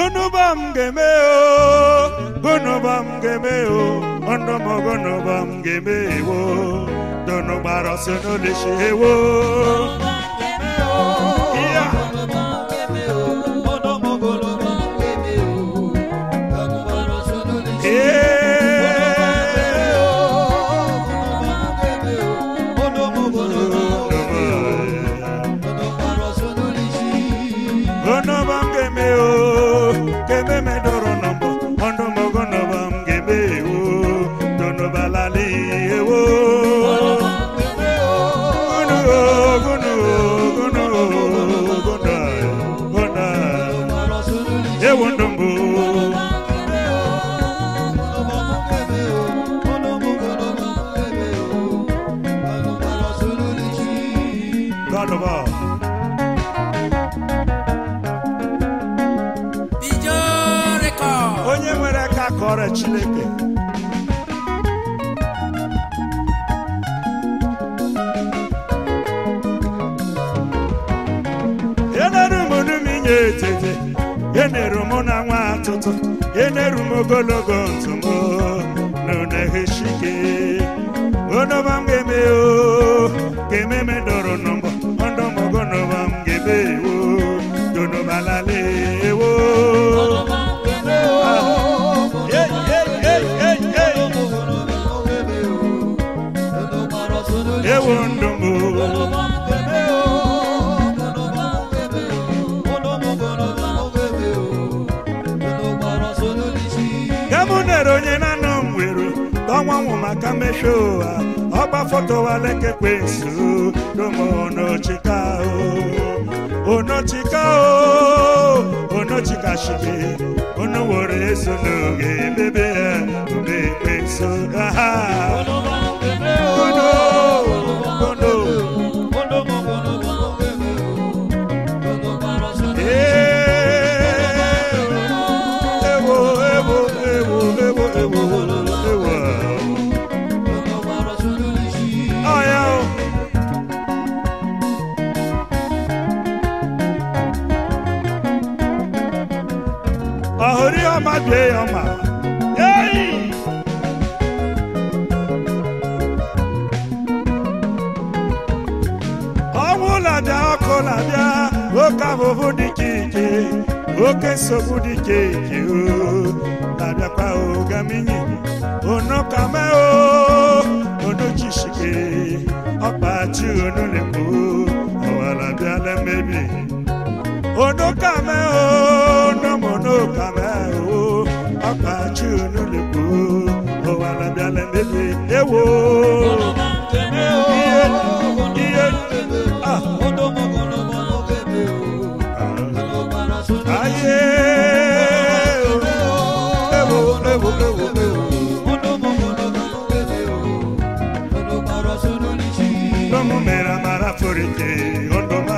Gunubam game o, gunubam game o, ondomo gunubam game o, dono baro sono le shewo. Yeah. Gunubam game o, game me doro nombo, ondomo gunubam game o, dono balali ewo. Gunu o, gunu o, gunu o, gunu o, gunu o. Ewo ndombo. God of all. Bijo record. onye nwere aka kọrọ chineke eneru m numi nye etete eneru mụ na nwa atụtụ eneru m ogologo ntụmo n'uneheshike onoba m ga-eme o ga-eme me dọrọ nọmbọ ọndọmọgonoba m ga-ebe ewo donobalala ewo Hey, hey, hey, hey, hey. ewo ndomo gamunere onye na-anọ m wero ọnwanwụ maka mmesho ụwa ọgba foto walekekwe nso domo onochika o onochika o onochika shige ono were eso n'oge bebe ya obe ekwe nso aha ono ono ewo ewo ewo ewo ewo ewo ọya o ọhụrụ ọma bie ya ọma Yei! ọnwụ na-abịa ọkụ na-abịa oke ahụhụ dị iche iche oke nsogbu dị iche iche o na-abịakwa ogaminyi onokame o onochishike ọkpachi onulekpo ọwara bịala mmebi onokame o nomonokame o ọkpachi onulekpo ọwara bịala mmebi ewo ihe ihe ah Aye, ewo, ewo, ewo, ewo. Domo mera mara forite, ondoma.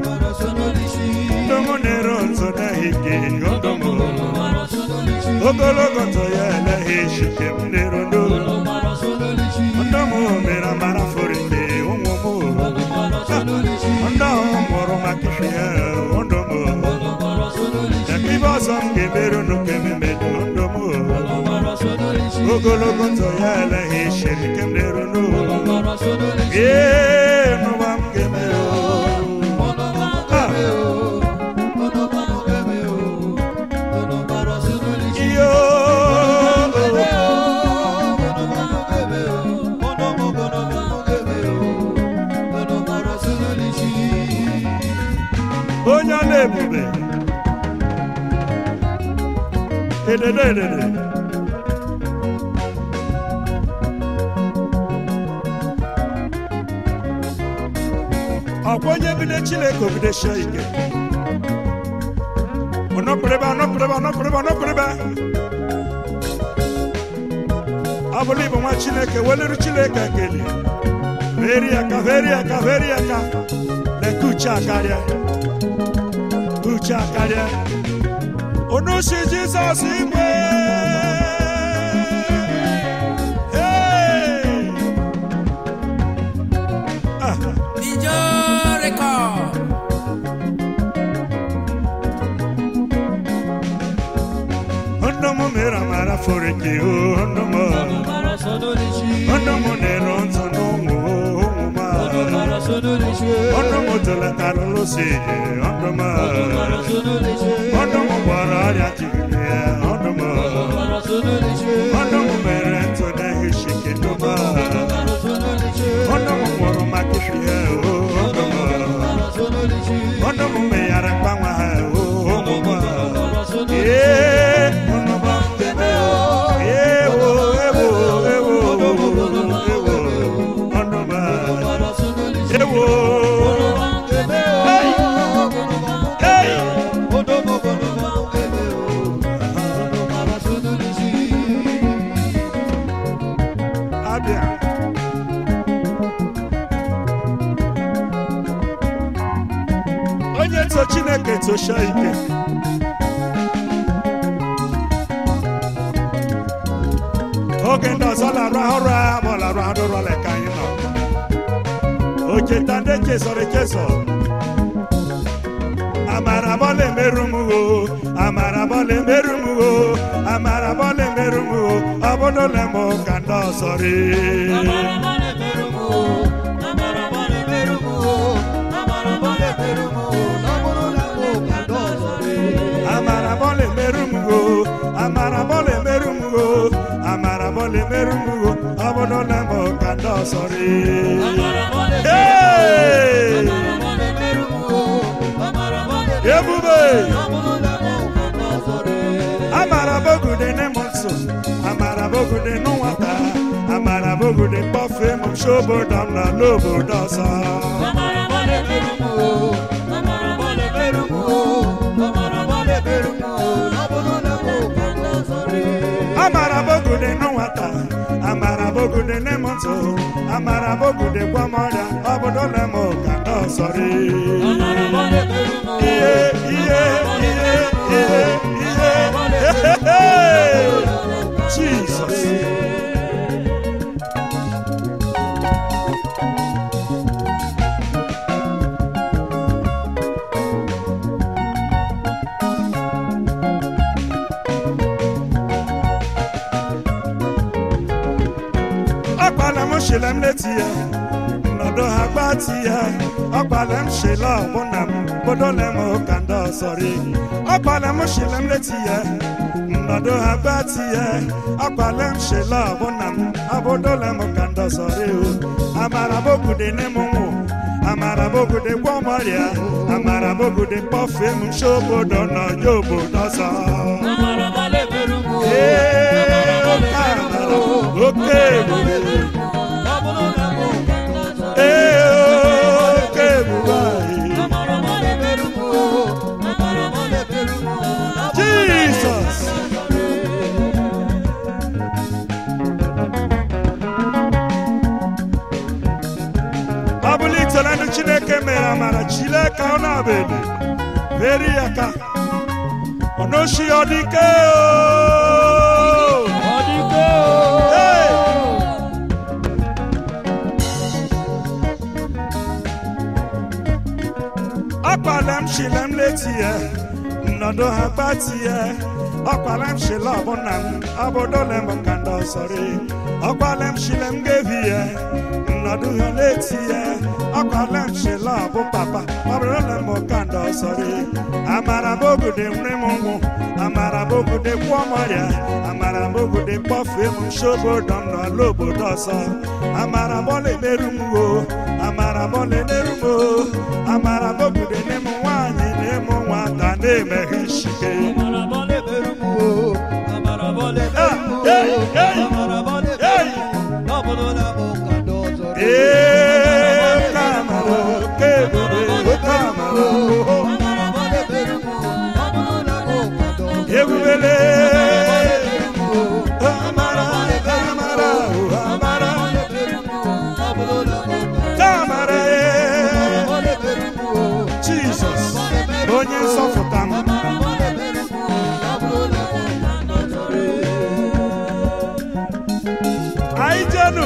Domo nero nzona hike, ondomo. Ogologo to ya elehe shike m nero ndo. Ondomo mera mara forite, onwomo. Ondomo moro makishe ya, ondomo. Yakiba ọzọ m ga-emerụ n'oke memedu ondomo. Ogologo ntọ ya elehe shiri kem nero n'ụlọ. Ee, n'ụwa m ga-emerụ. Ah. Iyo. onye ọla ebube edede edede ọkwa onye bido chineke obidosie ike ọnọpụrịba ọnọpụrịba ọnọpụrịba ọnọpụrịba ọ bụrụ ịbụ nwa chineke weluru chineke ekele veri aka veri aka veri aka leke uche akarịa uche akarịa unu si jizọs igwe Hey! Ah, Bijo record. m mere amara foreke ọnụ m ọnụ m na-ero ntụ n'ụmụ ụmụ m ọnụ m toletara lụsi ọnụ m ọnụ m gwọrọ ọrịa jigide ya ọnụ m ọnụ m mere ntụ na-ehishike ndụm ọnụ m nwụrụ maka ifi ya ọnụ m ọnụ m meghara mgbanwe ha ụmụ m ee ọnụ m ewo ewo ewo ewo ọnụ m ewo hey abịa onye to chineke tosia ike oge ndị ọzọ larụ ọrụ a ma ọ larụ adụrụ ọla ka anyị nọ ocheta ndị chesọrọ echesọ amara bọla emerụ m o amara bọla emerụ m o amara bọla emerụ m o ọ bụrụla m ka ndị ọzọ ree amara bọla emerụ m o amara bọla emerụ m o amara bọla emerụ m o ọ bụrụla m ka ndị ọzọ ree Hey! ebube amara bogude ne m nso amara bogude nụ nwata amara bogude kpọfe m shobodo m na n'obodo ọzọ amara bogude nụ nwata amara bogude ne m nso amara bogude gwa m ọrịa obodo na m ka ndị ọzọ ree ihe ihe ihe ihe ihe Jesus ọkpala m shila m leti ya nọdụ ha gbati ya ọkpala m shila ọbụna m bodole m ka ndị ọsọrị ọkpala m shila m leti ya nọdụ ha gbati ya ọkpala m shila ọbụna m abodole m ka ndị ọsọrị o amara bogude ne m nwụ amara bogude gwọ m ọrịa amara bogude kpọfee m nshi obodo n'ọja obodo ọzọ ee oke amara oke ebube ee oke ebube anyị jizọs ọ bụla itelenụ chineke mere amara chile ka ọ na-abịa veri ya ka ọ n'oshi ọ dị ike o Hey! ọkpala m shile m leti ya nnọdụ ha gbati ya ọkpala m shile ọbụna m ọbụdole m ka ndị ọsọrị ọkpala m shile m gevi ya nnọdụ ha leti ya ọkpala m shile ọbụ papa ọbụdole m ka ndị ọsọrị amara bogude nre m nwụ amara bogude gwụọ m ọrịa amara bogude kpọfee m nshi obodo m n'ọla obodo ọzọ amara bọla emerụ m o amara bọla emerụ m o amara bogude ne m nwaanyị na-emu nwata na-emeghe ishike ee oke amara oke ebube oke amara o ebubele amara amara o amara amara ee jizọs onye nsọpụta m anyị jenu